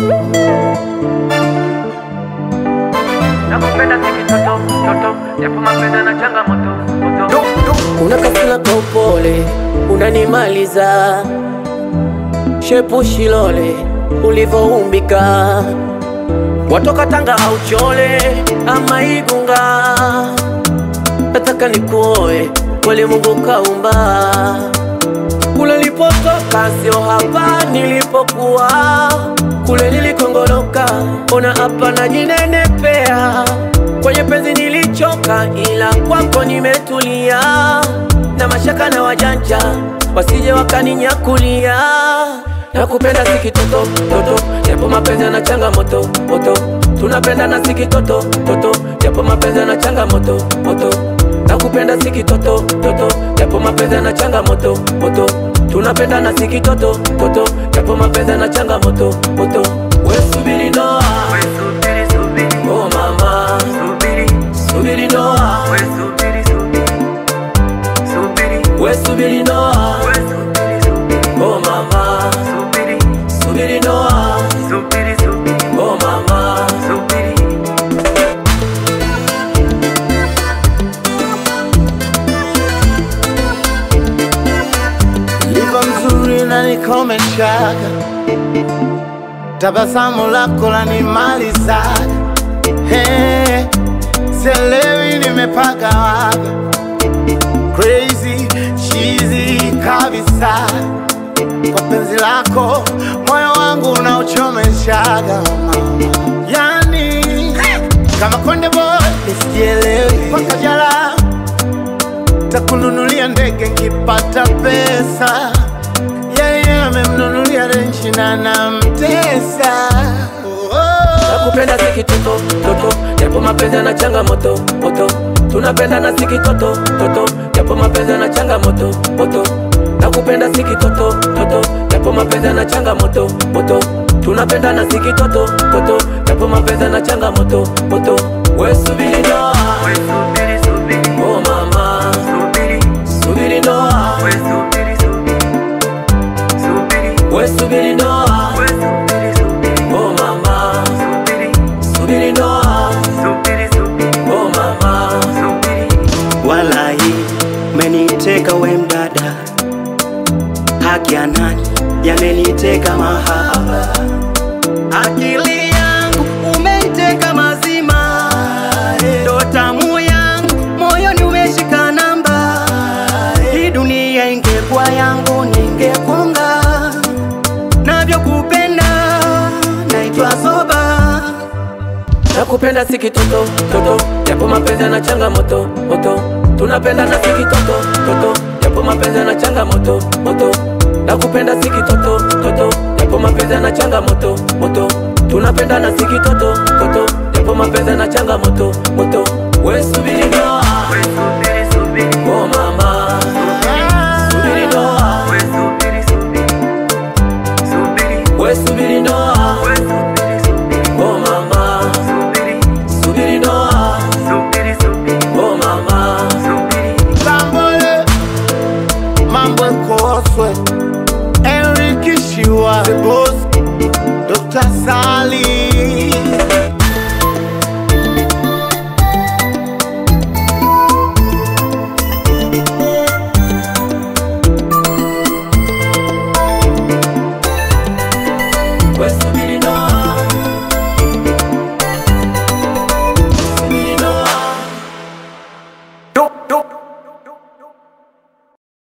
Nakupenda siki toto toto, japo mapenzi na changamoto moto. Una kasila kwa upole unanimaliza, shepu shilole ulivoumbika, watoka Tanga au Chole ama Igunga, nataka nikuoe kweli, Mungu kaumba. Kule nilipotoka sio hapa nilipokuwa, kule nilikongoloka, ona hapa najinenepea. Kwenye penzi nilichoka, ila kwako nimetulia, na mashaka na wajanja wasije wakaninyakulia. Nakupenda siki toto toto, japo mapenzi yana changamoto moto. Tunapenda na siki toto toto, japo mapenzi yana changamoto moto. Nakupenda siki toto toto, japo mapenzi yana changamoto moto. Tunapenda na siki toto toto, japo mapenzi yana changamoto moto. We subiri ndoa, We subiri subiri, oh mama, subiri, subiri ndoa, we subiri subiri, subiri, we subiri ndoa, we subiri subiri, oh mama, subiri, subiri ndoa, subiri subiri, oh mama. subiri. Liva mzuri na nikomeshaga, tabasamu lako lanimalizaga. Hey, sielewi nimepaka waga, crazy cheesy kabisa. Kwa penzi lako moyo wangu unauchomeshaga mama, yani kama konde boy nisijielewi kwa kajala takununulia ndege nkipata pesa. Yeye amemnunulia renchi na namtesa. Oh, oh. Nakupenda siki toto toto, japo mapenzi yana changamoto moto. Tunapenda na siki toto toto, japo mapenzi yana changamoto moto. Nakupenda siki toto toto, japo mapenzi yana changamoto moto. Tunapenda na siki toto toto, japo mapenzi yana changamoto moto. We subiri ndoa, We subiri subiri, oh mama, subiri, subiri ndoa, we subiri subiri, subiri, we subiri ndoa, we subiri subiri, oh mama, subiri, subiri ndoa, subiri subiri, oh mama. subiri. Walai, umeniteka we mdada, haki ya nani yameniteka mahaba, akili yangu umeiteka mazima, ndo tamu yangu moyoni umeshika namba. Hii dunia ingekuwa yangu ningekunga, navyokupenda naitwa soba. Nakupenda siki toto toto, japo mapenzi yana changamoto moto. Tunapenda na siki toto toto, japo mapenzi yana changamoto moto. Nakupenda siki toto toto, japo mapenzi yana changamoto moto. Tunapenda na siki toto toto, japo mapenzi yana changamoto moto. We subiri ndoa, We subiri subiri, oh mama, subiri ndoa, we subiri subiri, subiri, we subiri ndoa, we subiri subiri, oh mama, subiri, subiri ndoa, subiri subiri, oh mama. subiri. Bambole, mambo ekoswe Enrique Shiwa The Boss Dr. Sam